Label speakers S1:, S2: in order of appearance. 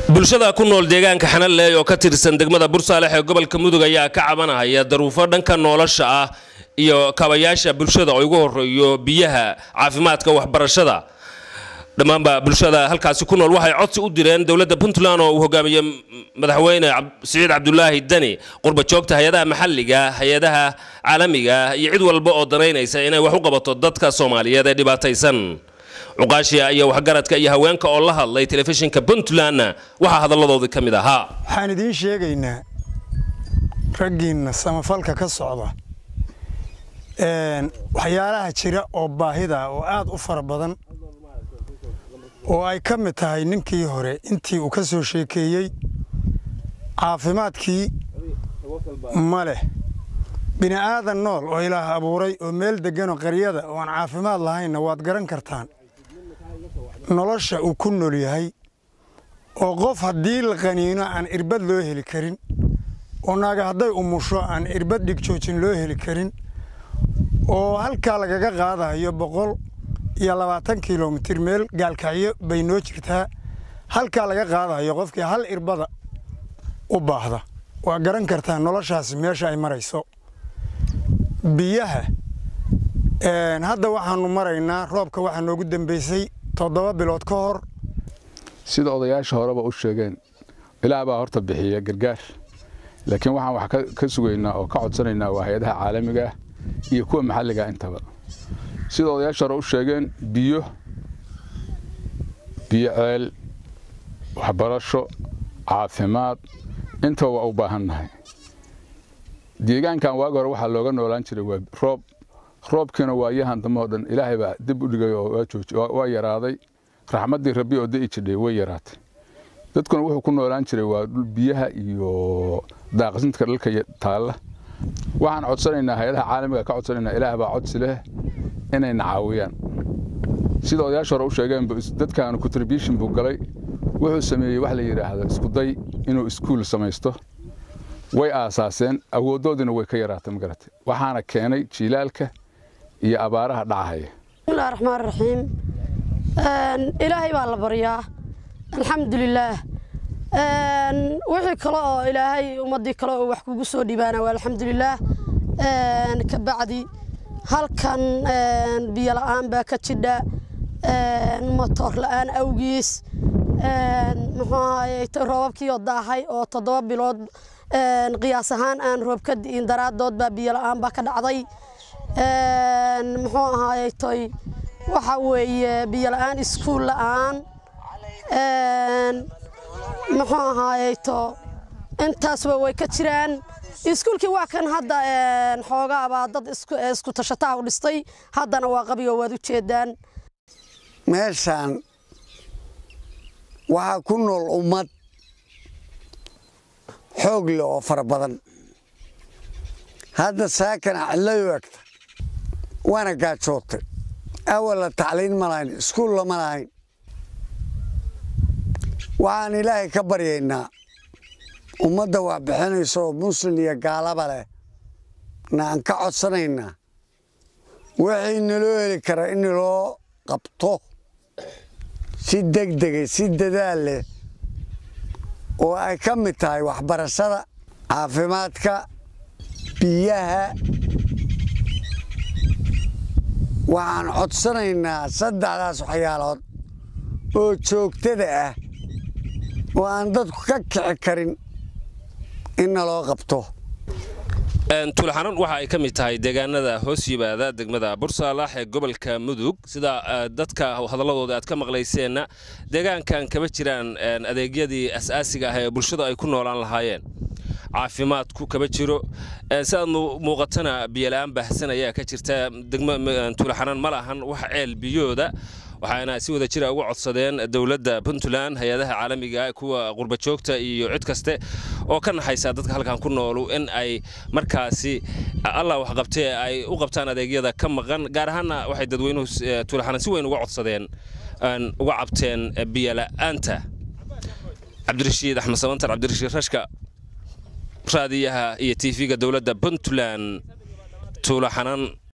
S1: bulshada ku nool deegaanka xanaleey oo ka tirsan degmada bursaalex ee gobolka mudug ayaa ka cabanahaya daruufo dhanka nolosha ah iyo kabayaasha bulshada oo ugu horeeyo biyaha caafimaadka waxbarashada dhammaanba bulshada halkaasi ku nool waxay codsi u direen dowladda puntland oo uu hogaamiye madaxweyne siciid cabdulaahi deni qurba joogta hay-adaha maxalliga hay-adaha caalamiga iyo cid walba oo danaynaysa inay wax u qabato dadka soomaaliyeed ee dhibaataysan cuqaashiya iyo waxgaradka iyo haweenka oo la hadlay telefishinka puntlandna waxaa hadalladoodii ka mid ahaa
S2: waxaan idiin sheegaynaa raggiinna samafalka ka socda waxyaalaha jira oo baahida oo aad u fara badan oo ay ka mid tahay ninkii hore intii uu ka soo sheekeeyey caafimaadkii ma leh bini aadan nool oo ilaah abuuray oo meel degganoo qaryada oo aan caafimaad lahaynna waad garan kartaan nolosha uu ku nool yahay oo qof haddii la qaniino aan irbad loo heli karin oo naaga hadday umusho aan irbad dhigjoojin loo heli karin oo halkaa lagaga qaadayo boqol iyo labaatan kilomitir meel gaalkacyo bay noo jirtaa halkaa laga qaadayo qofkii hal irbada u baahda waa garan kartaa noloshaasi meesha ay marayso biyaha hadda waxaanu maraynaa roobka waxaa noogu dambaysay toddoba bilood ka hor
S3: sida odayaasha horeba u sheegeen ilaah baa horta bixiya gargaar laakiin waxaan wax ka sugaynaa oo ka codsanaynaa waa hay-adaha caalamiga ah iyo kuwa maxalliga intaba sida odayaasha hore u sheegeen biyo biyo ceel waxbarasho caafimaad intaba waa u baahannahay deegaankan waagi hore waxaa looga noolaan jiray waa roob roobkiina waayahan dambe oo dhan ilaahay baa dib u dhigay oo waa yaraaday raxmaddii rabbi oo da'i jidhay way yaraatay dadkuna wuxuu ku noolaan jiray waa biyaha iyo daaqsintka dhalka taalla waxaan codsanaynaa hay-adaha caalamiga ka codsanaynaa ilaah baa codsi leh inayna caawiyaan sida odayaasha hore u sheegeen dadkaanu contribution buu galay wuxuu sameeyey wax la yidhaahdo iskuday inuu iskuul samaysto way aasaaseen awooddoodiina way ka yaraatay magarate waxaana keenay jiilaalka iyo abaaraha dhacahaya
S4: bismillahi raxmaan raxiim ilaahay baa la baryaa alxamdulilaah wixii kale oo ilaahay ummaddii kale oo wax kugu soo dhibaana waa alxamdulilaah ka bacdi halkan biyo la'aan baa ka jidha motoor la'aan awgiis muxuu ahaye roobabkii oo daahay oo toddoba bilood qiyaas ahaan aan roob ka di'in daraaddood baa biyo la'aan baa ka dhacday muxuu ahaaye toy waxa weeye biyo la'aan iskuul la'aan muxuu ahaaye to intaasba way ka jiraan iskuulkii waa kan hadda xoogaabaa dad isku tashataha u dhistay haddana waa qabigo waad u jeedaan
S5: meeshaan waxaa ku nool ummad xoog leh oo fara badan hadda saakana cidlayu egta waana gaajootay awalla tacliin ma lahayn iskuul lama lahayn waxaan ilaahay ka baryaynaa ummadda wax bixinaysa oo muslin iyo gaalaba leh na aan ka codsanaynaa wixii naloo heli karaa in naloo qabto si degdegay si dadaal leh oo ay ka mid tahay waxbarashada caafimaadka biyaha waxaan codsanaynaa saddexdaas waxyaalood oo joogtada ah oo aan dadku ka kici karin in naloo qabto
S1: tuulaxanan waxa ay ka mid tahay deegaanada hoos yimaada degmada bursaalax ee gobolka mudug sida dadka hadalladooda aad ka maqlayseenna deegaankan kama jiraan adeegyadii asaasiga ah ee bulshadu ay ku noolaan lahaayeen caafimaadku kama jiro sidaad muuqatana biyola'aan baahsan ayaa ka jirta tuulaxanan ma lahan wax ceel biyooda waxaana si wada jira uga codsadeen dowladda puntland hay-adaha caalamiga kuwa qurbajoogta iyo cid kaste oo ka naxaysa dadka halkan ku noolu in ay markaasi allah waxqabtee ay u qabtaan adeegyada ka maqan gaar ahaanna waxay dadweynuhu tuulaxanan si weyn uga codsadeen uga cabteen biyola'aanta cabdirashiid axmed samantar cabdirashiid rashka raadiyaha iyo tv-ga dowladda puntland tuulaxanan